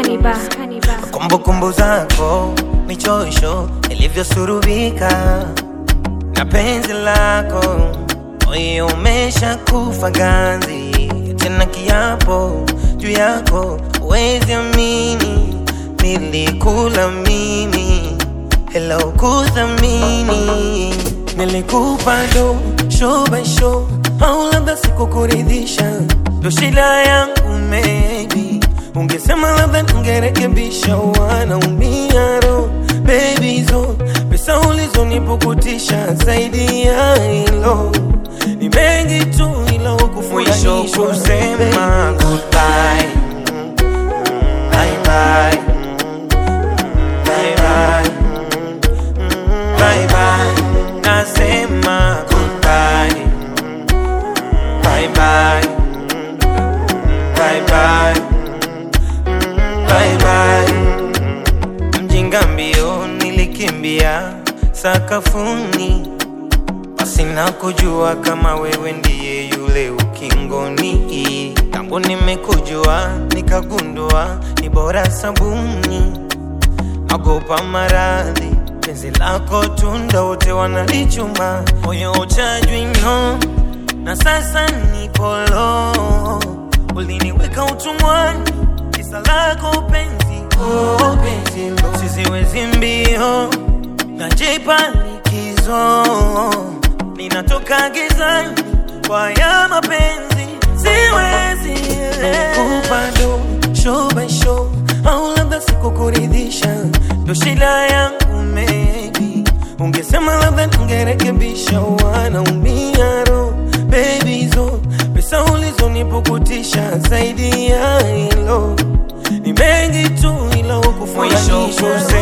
Kaniba. kumbukumbu zako michosho ilivyosurubika na penzi lako moyo umesha kufa ganzi tena kiapo juu yako wezi amini nilikula mimi hela ukuthamini nilikupa do show by show au labda sikukuridhisha ndo shida yangu maybe ungesema labda ningerekebisha wanaumia ro baby zo pesa ulizonipukutisha zaidi ya hilo ni mengi tu ila Mwisho ukufurahisha kusema goodbye. Bye bye. Bye bye. Bye bye. Nasema goodbye. Bye bye. Bye bye. Bye bye. mjinga mbio nilikimbia sakafuni pasina kujua kama wewe ndiye yule ukingoni tangu nimekujua nikagundua ni bora sabuni magopa maradhi penzi lako tunda wote wanalichuma moyo uchajwino na sasa nikolo uliniweka utumwani kisa lako penzi oh, penzi lo siziwezi mbio najipa likizo ninatoka gizani kwa ya mapenzi siwezi kupa do show by show au labda sikukuridhisha ndo shida yangu maybe ungesema labda ningerekebisha wanaumia ro baby zo pesa ulizonipukutisha zaidi ya hilo ni mengi tu ila Mwisho ukufurahisha